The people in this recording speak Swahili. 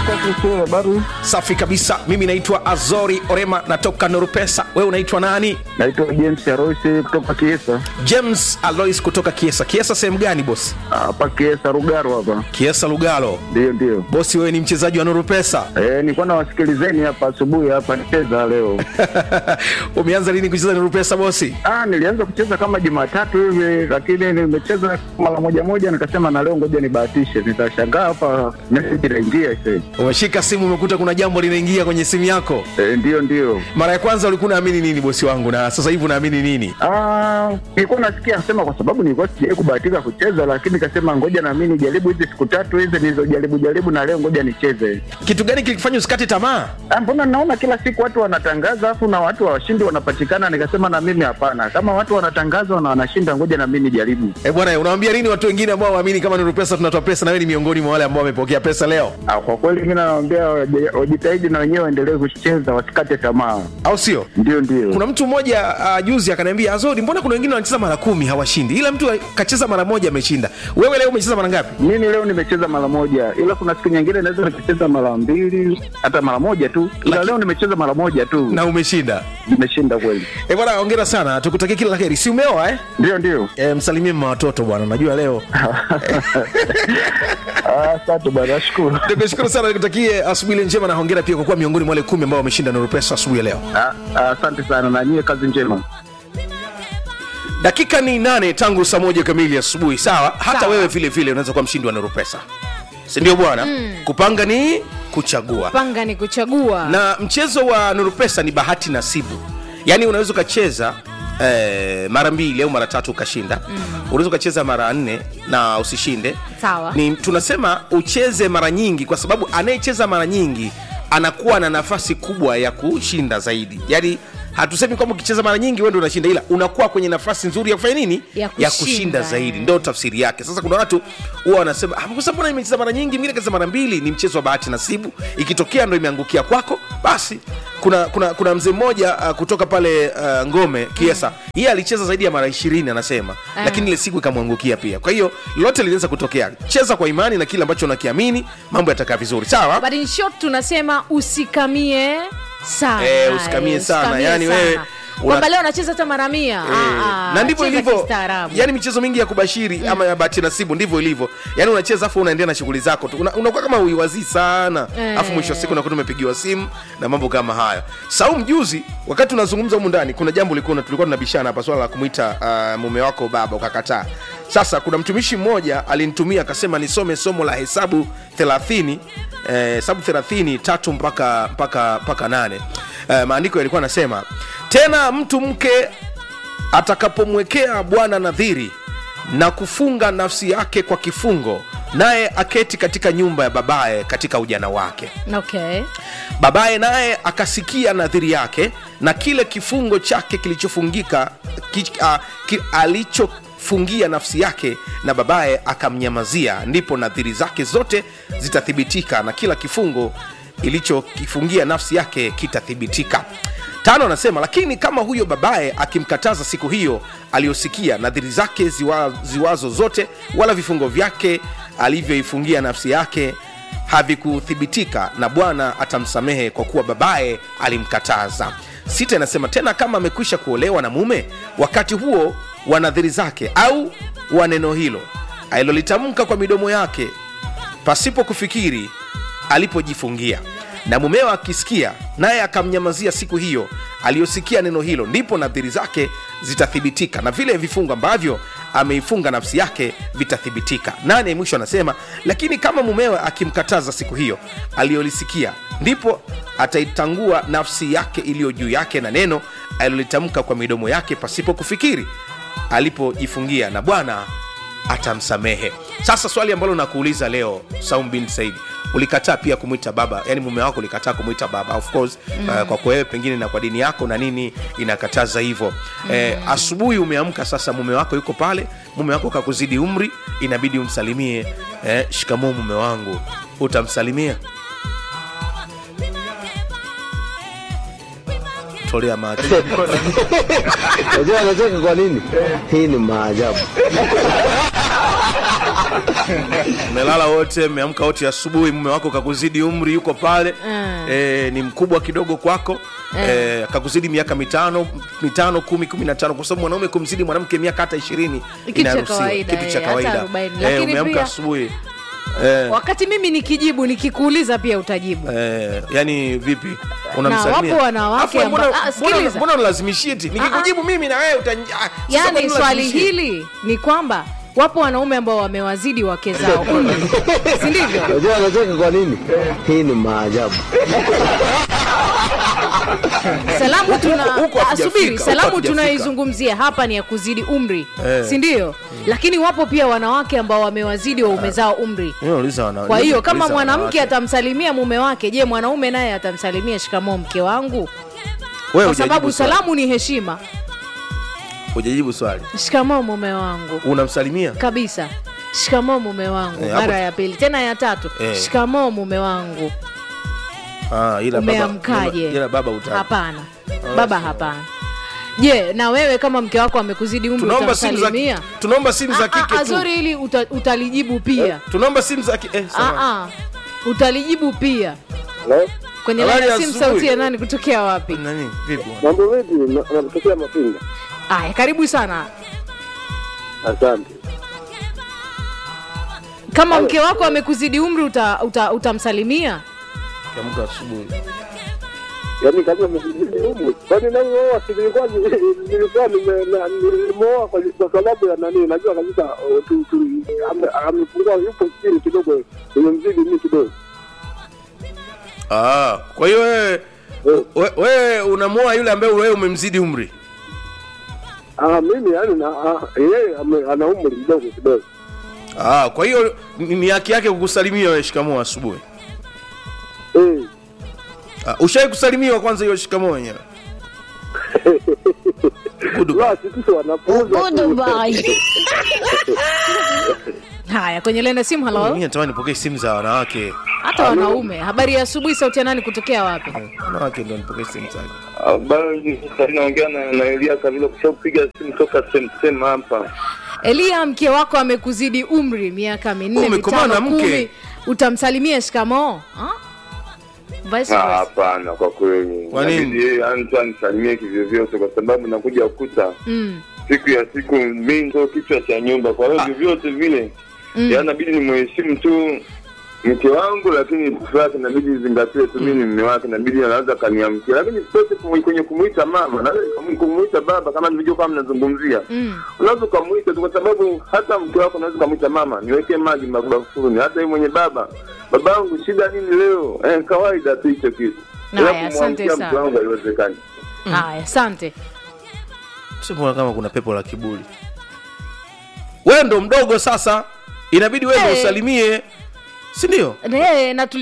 Habari, Safi kabisa. Mimi naitwa Azori Orema, natoka Norupesa. Wewe unaitwa nani? naitwa James Aroisi kutoka Kiesa James Alois kutoka Kiesa. Kiesa sehemu gani bosi? hapa Kiesa Rugaro hapa. Kiesa Lugalo. Ndio, ndio. Bosi, wewe ni mchezaji wa Norupesa. Eh, nilikuwa nawasikilizeni hapa asubuhi hapa nicheza leo. Umeanza lini kucheza Norupesa bosi? Ah, nilianza kucheza kama Jumatatu hivi, lakini nimecheza mara moja moja, nikasema na leo ngoja nibahatishe. Nitashangaa hapa message inaingia sasa. Umeshika simu, umekuta kuna jambo linaingia kwenye simu yako. Eh, ndio, ndio. Mara ya kwanza ulikuwa unaamini nini bosi wangu, na sasa hivi unaamini nini? Ah, nilikuwa nasikia sema kwa sababu nilikuwa sijawahi kubahatika kucheza, lakini nikasema ngoja na mimi nijaribu hizi siku tatu hizi nilizojaribu jaribu, na leo ngoja nicheze. Kitu gani kilikufanya usikate tamaa? Ah, mbona naona kila siku watu wanatangaza afu na watu washindi wanapatikana, nikasema na mimi hapana, kama watu wanatangaza na wanashinda, ngoja na mimi nijaribu. Eh bwana, unawaambia nini watu wengine ambao waamini kama Norupesa tunatoa pesa, na wewe ni miongoni mwa wale ambao wamepokea pesa leo, Ah, kwa kweli mimi nawaambia waje- wajitahidi na wenyewe waendelee kucheza, wasikate tamaa. au sio? Ndio, ndio. kuna mtu mmoja uh, juzi akaniambia azori mbona kuna wengine wanacheza mara kumi hawashindi ila mtu kacheza mara moja ameshinda wewe leo umecheza mara ngapi Mimi leo nimecheza mara moja, ila kuna siku nyingine naweza nikacheza mara mbili hata mara moja tu, ila Laki- leo nimecheza mara moja tu, na umeshinda nimeshinda kweli. e bwana ongera sana tukutakia kila la heri si umeoa eh? Ndio, ndio. E, msalimie mma watoto bwana najua leo Ah, Asante bwana, nashukuru. nikushukuru sana nikutakie asubuhi njema na hongera pia kwa kuwa miongoni mwa wale kumi ambao wameshinda nurupesa asubuhi ya leo Ah, ah, Asante sana na nyie, kazi njema. dakika ni nane tangu saa moja kamili asubuhi sawa hata Sawa. wewe vile vile unaweza kuwa mshindi wa nurupesa sindio bwana mm. kupanga ni kuchagua panga ni kuchagua na mchezo wa nurupesa ni bahati nasibu yaani unaweza ukacheza eh, mara mbili au mara tatu ukashinda mm. unaweza ukacheza mara nne na usishinde Sawa. ni tunasema ucheze mara nyingi kwa sababu anayecheza mara nyingi anakuwa na nafasi kubwa ya kushinda zaidi yaani hatusemi kwamba ukicheza mara nyingi wewe ndio unashinda ila unakuwa kwenye nafasi nzuri ya kufanya nini Ya ya kushinda, kushinda eh. zaidi ndo tafsiri yake sasa kuna watu huwa wanasema "Ah, sasa mbona imecheza mara nyingi mwingine kacheza mara mbili ni mchezo wa bahati nasibu ikitokea ndo imeangukia kwako basi kuna kuna kuna mzee mmoja uh, kutoka pale uh, ngome kiesa mm. yeye alicheza zaidi ya mara ishirini anasema Ah. lakini ile siku ikamwangukia pia kwa hiyo lote linaweza kutokea cheza kwa imani na kile ambacho unakiamini mambo yatakaa vizuri sawa but in short tunasema usikamie sana Eh, usikamie eh, sana. usikamie Yani wewe sana. una- kwamba leo anacheza hata mara mia Eh, Ah, ah, na ndivyo cheza ilivyo kistaarabu. yani michezo mingi ya kubashiri mm. ama ya bahati nasibu ndivyo ilivyo yani unacheza afu unaendelea na shughuli zako tu Una- unakuwa kama uiwazii sana Eh. afu mwisho wa siku unakuta umepigiwa simu na mambo kama hayo saum juzi wakati tunazungumza humu ndani kuna jambo likuwa tulikuwa tunabishana hapa swala la kumwita uh, mume wako baba ukakataa sasa kuna mtumishi mmoja alinitumia akasema nisome somo la hesabu 30 eh, hesabu 30 tatu mpaka mpaka mpaka nane eh, maandiko yalikuwa anasema tena mtu mke atakapomwekea bwana nadhiri na kufunga nafsi yake kwa kifungo naye aketi katika nyumba ya babaye katika ujana wake okay babaye naye akasikia nadhiri yake na kile kifungo chake kilichofungika ki, uh, ki, alichofungia nafsi yake na babaye akamnyamazia ndipo nadhiri zake zote zitathibitika na kila kifungo ilichokifungia nafsi yake kitathibitika tano anasema lakini kama huyo babaye akimkataza siku hiyo aliyosikia nadhiri zake ziwa, ziwazo zote wala vifungo vyake alivyoifungia nafsi yake havikuthibitika na bwana atamsamehe kwa kuwa babaye alimkataza sita inasema tena kama amekwisha kuolewa na mume wakati huo wa nadhiri zake au wa neno hilo alilolitamka kwa midomo yake pasipo kufikiri alipojifungia na mumeo akisikia naye akamnyamazia siku hiyo aliyosikia neno hilo ndipo nadhiri zake zitathibitika na vile vifungo ambavyo ameifunga nafsi yake vitathibitika nane mwisho anasema lakini kama mumewe akimkataza siku hiyo aliyolisikia ndipo ataitangua nafsi yake iliyo juu yake na neno alilolitamka kwa midomo yake pasipo kufikiri alipojifungia na bwana atamsamehe sasa swali ambalo nakuuliza leo saum bin saidi ulikataa pia kumwita baba yani mume wako ulikataa kumwita baba of course mm. uh, kwako wewe pengine na kwa dini yako na nini inakataza hivyo mm. eh, asubuhi umeamka sasa mume wako yuko pale mume wako kakuzidi umri inabidi umsalimie eh, shikamoo mume wangu utamsalimia tolea macho Unajua anacheka kwa nini? Hii ni maajabu. mmelala wote mmeamka wote asubuhi mume wako kakuzidi umri yuko pale Mm. e, ni mkubwa kidogo kwako e, kakuzidi miaka mitano mitano kumi kumi na tano kwa sababu mwanaume kumzidi mwanamke miaka hata ishirini Kitu cha inaruhusiwa. kawaida, kitu cha eh, hata kawaida 40. Eh, Lakini umeamka pia- asubuhi Eh, wakati mimi nikijibu nikikuuliza pia utajibu eh, yani vipi unamsalimia wapo wanawake Alafu mbona- amba- ah, mbona- sikiliza. mbona unalazimishia eti nikikujibu mimi na wewe utan- ah, sasa yaani mbona swali unalazimishia? hili ni kwamba wapo wanaume ambao wamewazidi wake zao umri si ndivyo Unajua anacheka kwa nini? Hii ni maajabu. salamu tuna huko ah, hatujafika, subiri huko salamu hatujafika. tunayoizungumzia hapa ni ya kuzidi umri Eh. si ndio lakini wapo pia wanawake ambao wamewazidi waume zao umri Mimi nauliza wana- kwa hiyo kama nauliza mwanamke wanawake. atamsalimia mume wake je mwanaume naye atamsalimia shikamoo mke wangu Wewe kwa hujajibu sababu swali. salamu ni heshima hujajibu swali shikamoo mume wangu unamsalimia kabisa shikamoo mume wangu Eh, hapo- mara ya pili tena ya tatu Eh. shikamoo mume wangu Ah, ila baba- umeamkaje ila baba utaki. hapana baba hapana je na wewe kama mke wako amekuzidi umri tunaomba simu za utamsalimia tunaomba simu za Ah, kike ah, tu azori ili uta, utalijibu pia tunaomba simu za kike eh, ah, sawa. ah, utalijibu pia Hello? kwenye Habari laini ya ya simu asubuhi. sauti ya nani kutokea wapi nani vipi bwana? Mambo vipi? Na- Nakutokea Mapinga. aya karibu sana Asante. kama mke wako amekuzidi umri uta, uta, utamsalimia Kiamka asubuhi Yaani kama mzidi humu. Kwani nani wewe si nilikuwa nilikuwa nime- na- nilimwoa kwa kwa sababu ya nani? Najua kabisa oh, tu- tu- ame- amepungua yupo chini kidogo. Nimemzidi mimi kidogo. ah kwa hiyo wewe we- wewe unamwoa yule ambaye wewe umemzidi umri Ah, mimi yani na ah, yeye ame- ana umri kidogo kidogo. ah kwa hiyo ni ni haki yake kukusalimia wewe shikamoo asubuhi Eh. ah, ushai kusalimiwa kwanza hiyo shikamoo wenyewe Goodbye. Basi sisi wanafunza. tu. haya kwenye laini ya simu mimi halo natamani nipokee simu za wanawake hata wanaume habari ya asubuhi sauti ya nani kutokea wapi wanawake ndio nipokee simu zake Habari, sasa naongea na, na Elia Kabila kusha kupiga simu toka semsem hapa. elia mke wako amekuzidi umri miaka minne Umekomaa mitano na mke. kumi utamsalimia shikamoo Ha? Vice Ah, versa. Hapana, kwa kweli Kwa nini? Inabidi yeye mtu anisalimie kivyovyote, kwa sababu nakuja kukuta Mm. siku ya siku mimi ndo kichwa cha nyumba. Kwa hiyo vyovyote vile Mm. ya inabidi nimheshimu tu mke wangu, lakini siku yake inabidi nizingatie tu mimi ni mume wake, inabidi anaweza kaniamkia, lakini sitote kumu- kwenye kumuita mama, naweza kum- kumuita baba, kama nilivyo kama mnazungumzia Mm. unaweza ukamwita tu, kwa sababu hata mke wako unaweza ukamwita mama, niwekee maji mabafuni. Hata yeye mwenye baba, babangu, shida nini leo? Eh, kawaida tu hicho kitu. Haya, Ila asante kumwamkia sana. mke wangu haiwezekani. haya asante Simbona kama kuna pepo la kiburi wewe ndo mdogo sasa inabidi wewe ndo Eh. usalimie si ndio Eh, na